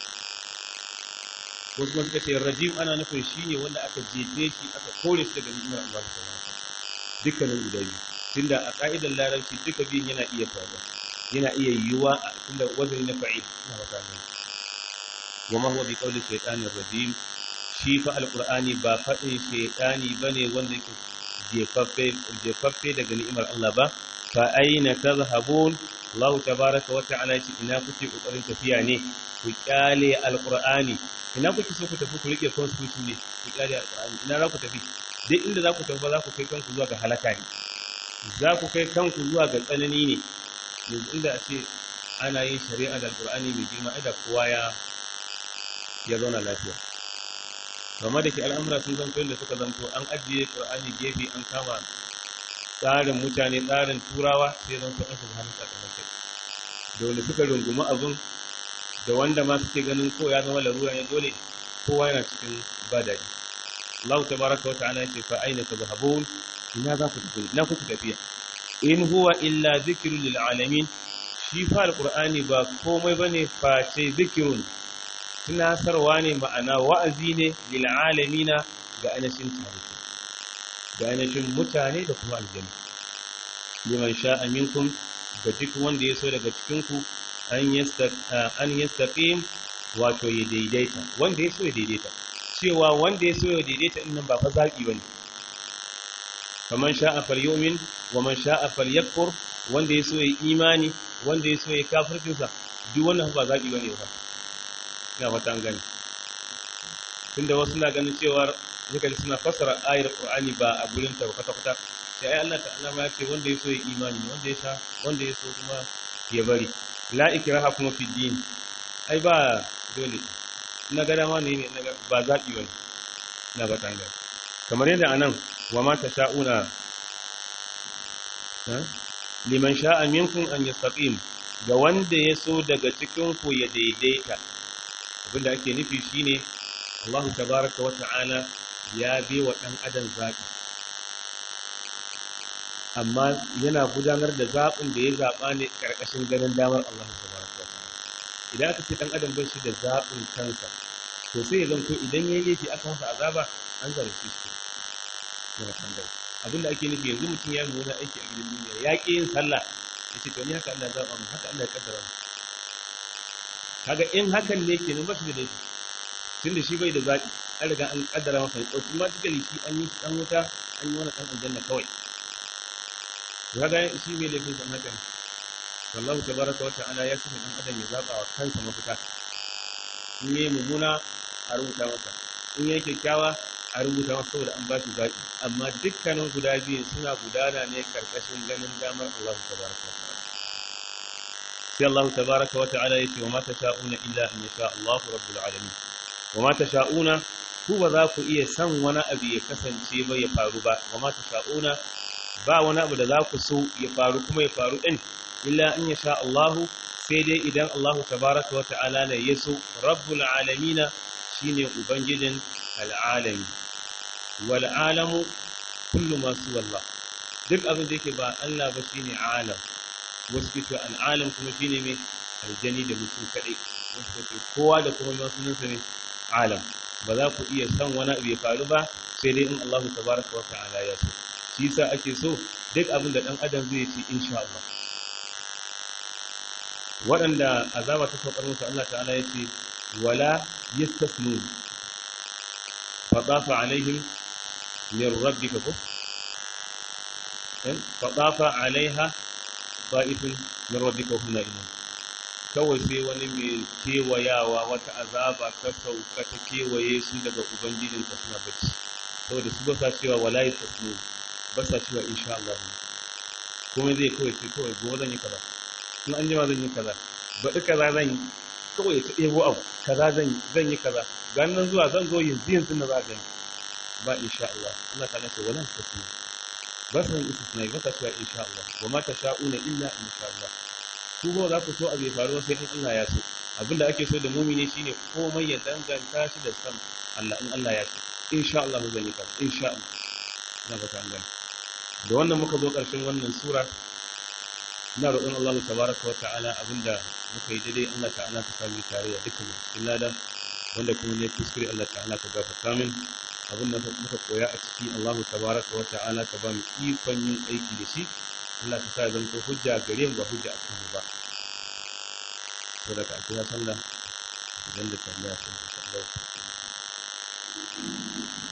wasu kuma suka ce rajim ana nufin shi ne wanda aka jefe shi aka kore shi daga ni'imar Allah ta wata dukkanin guda biyu tunda a ka'idar larabci duka biyun yana iya faruwa yana iya yiwuwa a tunda wazani na fa'il ina wata gani wa ma huwa bi qawli shaytanir rajim shi fa alqur'ani ba fadin shaytani bane wanda yake jefaffe jefaffe daga ni'imar Allah ba fa aina tadhhabun Allah tabaaraka wa ta'ala yace ina kuke kokarin tafiya ne ku kyale alqur'ani ina kuke so ku tafi ku rike constitution ne ku kyale alqur'ani ina za ku tafi duk inda za ku tafi ba za ku kai kanku zuwa ga halaka ne za ku kai kanku zuwa ga tsanani ne yanzu inda a ce ana yin shari'a da alqur'ani mai girma ai da kowa ya ya zauna lafiya kamar da ke al'amura sun zanto da suka zanto an ajiye ƙur'ani gefe an kama tsarin mutane tsarin turawa sai zanto an shiga hannun sakamakon kai da wanda suka rungumi abin da wanda ma suke ganin ko ya zama larura ne dole kowa yana cikin ba daɗi Allah ta baraka wata ana ce fa aina tazhabun ina za ku tafi ina kuka tafiya in huwa illa zikrun lil alamin shi fa alqur'ani ba komai bane face zikrun tunasarwa ne ma'ana wa'azi ne lil'alamina ga ainihin tarihi ga ainihin mutane da kuma aljanu liman sha'a minkum ga duk wanda ya so daga cikinku an yastaqim wato ya daidaita wanda ya so ya daidaita cewa wanda ya so ya daidaita din nan ba fa zaɓi bane faman sha'a falyumin wa man sha'a falyakfur wanda ya so ya imani wanda ya so ya kafircinsa duk wannan ba zaɓi bane ba ina fata an gani tunda wasu na ganin cewa zaka ji suna fassara ayar qur'ani ba a gurin ta kwata kwata sai ai Allah ta'ala ma ya ce wanda ya so ya imani wanda ya sha wanda ya so kuma ya bari la ikraha kuma fi din ai ba dole na ga dama ne ne ba zabi bane na ba tanga kamar yadda anan wa ma tasha'una liman sha'a minkum an yastaqim ga wanda ya so daga cikin ku ya daidaita abinda ake nufi shine Allah tabaraka wa ta'ala ya bi wa ɗan adam zaɓi amma yana gudanar da zaɓin da ya zaɓa ne ƙarƙashin ganin damar Allah tabaraka wa ta'ala idan aka ce ɗan adam bai shi da zaɓin kansa to sai ya zanto idan ya yi laifi aka masa azaba an zalunce shi yana tambaya abinda ake nufi yanzu mutum ya yi aiki a gidan duniya ya ƙi yin sallah ya ce to ni haka Allah zaɓa mu haka Allah ya kaddara mu kaga in hakan ne kenan ba shi da laifi tunda shi bai da zaɓi an riga an kaddara masa ne automatically shi an yi shi dan wuta an yi wani dan aljanna kawai kaga shi mai laifin san haka ne wallahu tabaraka wa ta'ala ya sanya dan adam ya zaba wa kansa mafita in yayi mummuna a rubuta masa in yayi kyakkyawa a rubuta masa saboda an ba shi zaɓi amma dukkanin guda biyu suna gudana ne karkashin ganin damar Allah tabaraka wa ta'ala sai Allah tabaraka wa ta'ala yace wa ma tasha'una illa an yasha Allah rabbul alamin wa ma tasha'una ku ba za ku iya san wani abu ya kasance ba ya faru ba wa ma tasha'una ba wani abu da za ku so ya faru kuma ya faru din illa an yasha Allah sai dai idan Allah tabaraka wa ta'ala ne ya so rabbul alamin shine ubangijin al'alami wal alamu kullu ma suwa Allah duk abin da yake ba Allah ba shine alam wasu ke cewa al'alam kuma shi ne mai aljani da mutum kaɗai wasu ke kowa da kuma masu nunsa ne alam ba za ku iya san wani abu ya faru ba sai dai in Allah tabaraka wa ta'ala ya so shi yasa ake so duk abin da dan adam zai ci insha Allah waɗanda azaba ta saukar musu Allah ta'ala ya ce wala yastasnu fa dafa alaihim min rabbika ko fa dafa alaiha ba'ifin min rabbika hum na'imun kawai sai wani mai kewayawa wata azaba ta sauka ta kewaye su daga ubangijin ka suna bacci saboda su ba sa cewa wala yastasnu ba sa cewa insha Allah komai zai kawai sai kawai gobe zan yi kaza in an jima zan yi kaza baɗi kaza zan yi kawai ta ɗebo abu kaza zan yi zan yi kaza ganin nan zuwa zan zo yanzu yanzu na za gani ba insha Allah Allah ta nace wala tasmi ba san istisna ba ta cewa insha Allah wa ma tasha'una illa insha Allah ku ba za ku so abu ya faru sai in Allah ya so abinda ake so da mumini shine komai ya danganta shi da san Allah in Allah ya so insha Allah zan yi kaza insha Allah na fata an gani da wannan muka zo ƙarshen wannan sura ina roƙon Allah tabaraka wa ta'ala abinda muka yi daidai Allah ta'ala ka sami tare da dukkan cikin lada wanda kuma ne kuskure Allah ta'ala ka gafarta min abinda muka koya a ciki Allah tabaraka wa ta'ala ka ba mu ikon yin aiki da shi Allah ka sa ya zama hujja gare mu ba hujja a kanmu ba saboda ka kira sallah idan da tambaya sai insha Allah